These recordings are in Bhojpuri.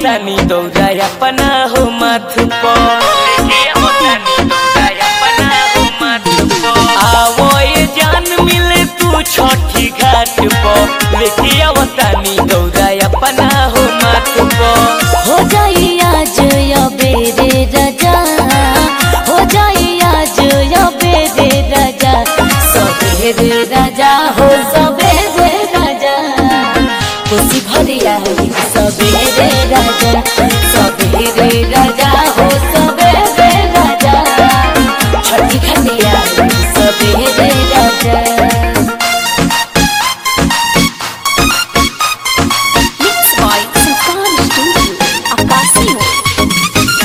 आवतानी दौरा अपना हो माथ पर लेके आवतानी दौरा अपना हो माथ पर आवो ये जान मिले तू छठी घाट पर लेके आवतानी दौरा अपना हो माथ पर हो जाई आज बेरे राजा हो जाई आज बेरे राजा सबेरे राजा हो सबेरे राजा खुशी भरिया सबेरे राजा सबेरे राजा हो सबेरे राजा छठी खटिया सबेरे राजा Mixed by Sultan Studio, Acacio.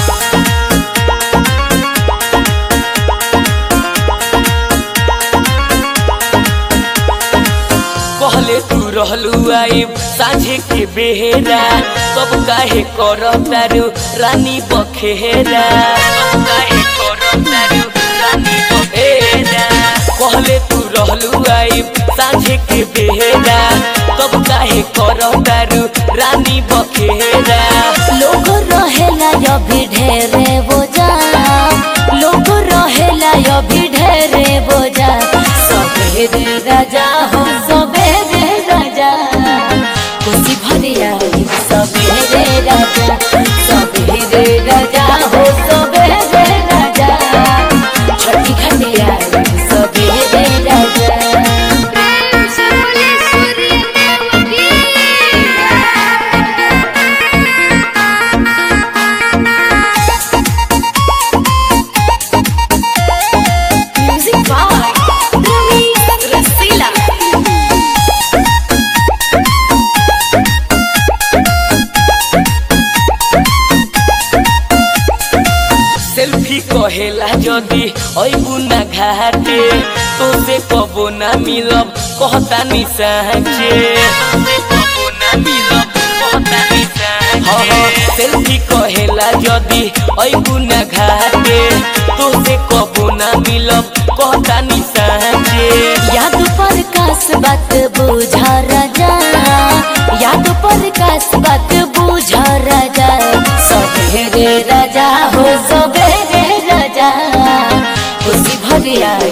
कहले तू रहलू आइब साझे के बेहेरा सब काहे कर तारू रानी बखेरा सब काहे कर तारू रानी बखेरा कहले तू रहलू आइब साझे के बेहेरा सब काहे कर तारू रानी बखेरा लोग रहेला अभी ढेरे बोझा लोग रहेला अभी ढेरे बोझा सबेरे राजा हो सबेरे राजा खुशी भरिया सबेरे राजा सबेरे राजा हो सबेरे राजा छठी खटिया सबेरे राजा Music by Ravi Rasila. Selfie कहेला जदी अइबू ना घाटे तो से कबो ना मिलब कहता नि साँचे सेल्फी कहेला जदी अइबू ना घाटे तो से कबो ना मिलब कहता नि साँचे याद पर कास बात बुझा राजा याद पर कास बात बुझा राजा सबेरे राजा हो सबेरे राजा खुशी भरिया